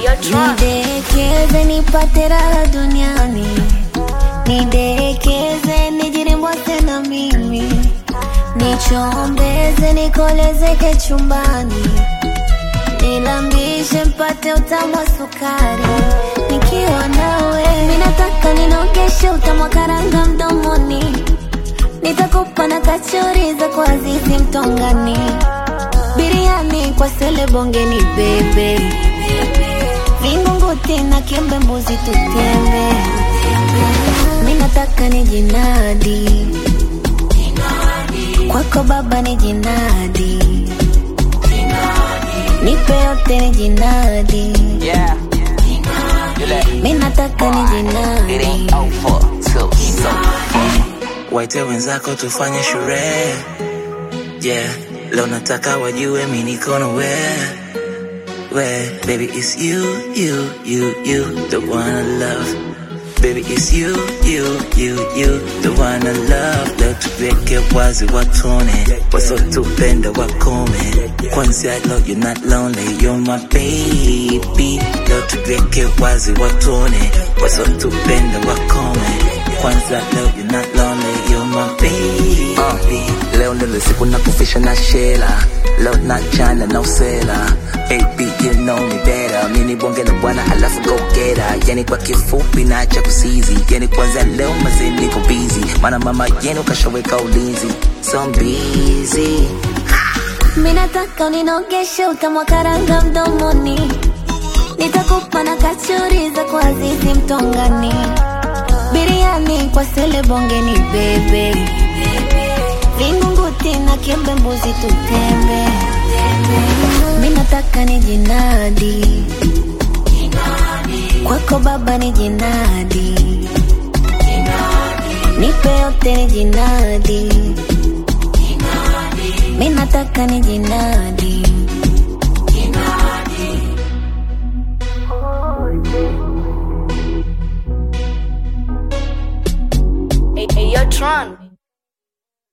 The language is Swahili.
Nidekeze nipate raha duniani, nidekeze nijirimbwase na mimi, nichombeze nikolezeke chumbani, nilambishe mpate utamu wa sukari. Nikiwa nawe minataka ninogeshe utamu wa karanga mdomoni, nitakupa na kachori za kwa Azizi Mtongani, biriani kwa sele bongeni bebe Vingunguti na kiembe mbuzi tutembe, mi nataka ni jinadi kwako baba ni jinadi, nipe yote ni jinadi, Yeah. You like mi nataka ni it jinadi. ain't over till so. waite wenzako tufanye sherehe yeah leo nataka wajue mi niko na we we baby it's you you you you the one I love baby it's you you you you the one I love leo tuweke wazi watone wasotupenda wakome kwanzia leo you're not lonely you're my baby leo tuweke wazi watone wasotupenda wakome kwanza leo you're not lonely you're my baby Uh, leo ndilo siku na kufisha na shela leo na chana na usela baby you know me better mini bonge na bwana alafu go get her yani kwa kifupi na acha kusizi yani kwanza leo mazee niko busy maana mama yenu kashaweka ulinzi so I'm busy Mi nataka uninogeshe utamu wa karanga mdomoni, nitakupa na kachori za kwa Azizi Mtongani, biriani kwa sele bongeni bebe, vingunguti na kiembe mbuzi tutembe. Mi nataka ni jinadi kwako baba ni jinadi, nipe yote ni jinadi mi nataka ni jinadi